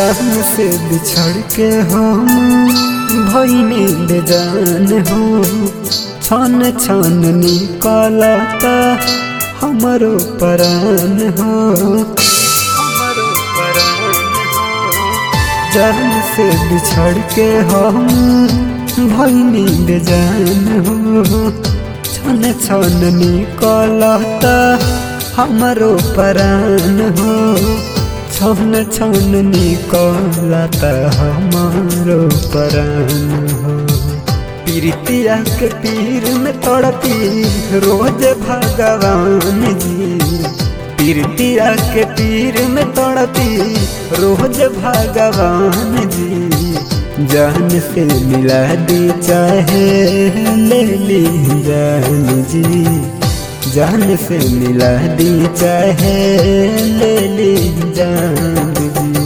जान से बिछड़ के हम भैनी बेजान हो छन छन निकलता हमरो परान हो हमरो परान हो जान से बिछड़ के हम भैनी बेजान हो छन छन निकलता हमरो परान हो छन छन निकलता हमारो परान हो पीरितिया के पीर में तड़पी रोज भगवान जी पीरतिया के पीर में तड़पी रोज भगवान जी जान से मिला दी चाहे ले ली जान जी जान से मिला दी चाहे ले ली जान जी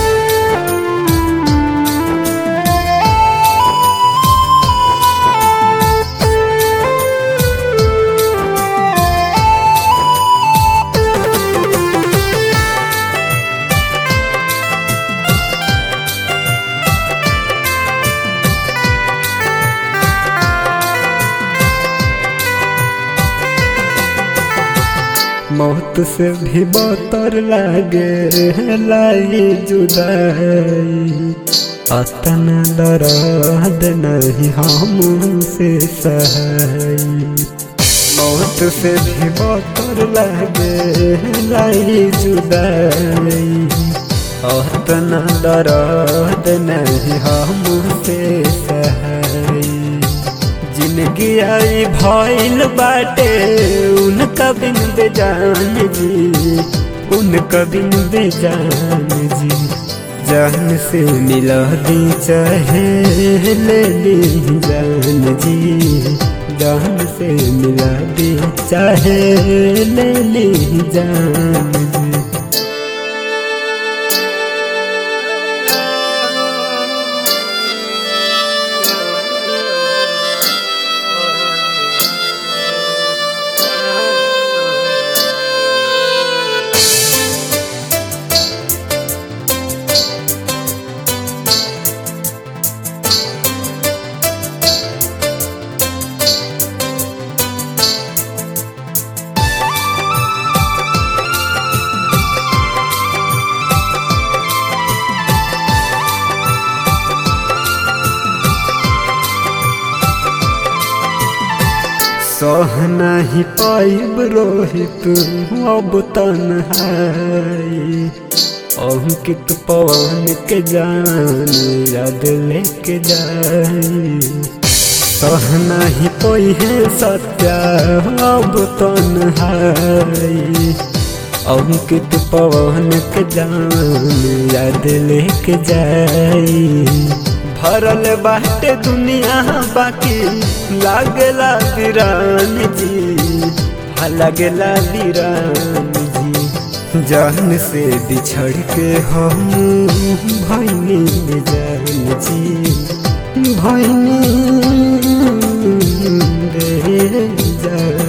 मौत से भी बतर लागे लाई जुदाई अतन दर्द नहीं हमसे सहाई मौत से भी बतर लागे लाई जुदाई अतन दर्द नहीं हमसे सहाई जिंदगी आई भइल बाटे उनका बिन बेजान जी उनका बिन बेजान जी जान से मिला दी चाहे ले ली जान जी जान से मिला दी चाहे ले ली जान जी सह नहीं पाइब रोहित अब तन्हाई अंकित पवन के जान याद लेके जाई सह नहीं कोई है सत्या अब तन्हाई अंकित पवन के जान याद लेके जाई भरल बाटे दुनिया बाकी लागला वीरान जी हा लागला वीरान जी जान से बिछड़ के हम भैनी जान जी भैनी रे जान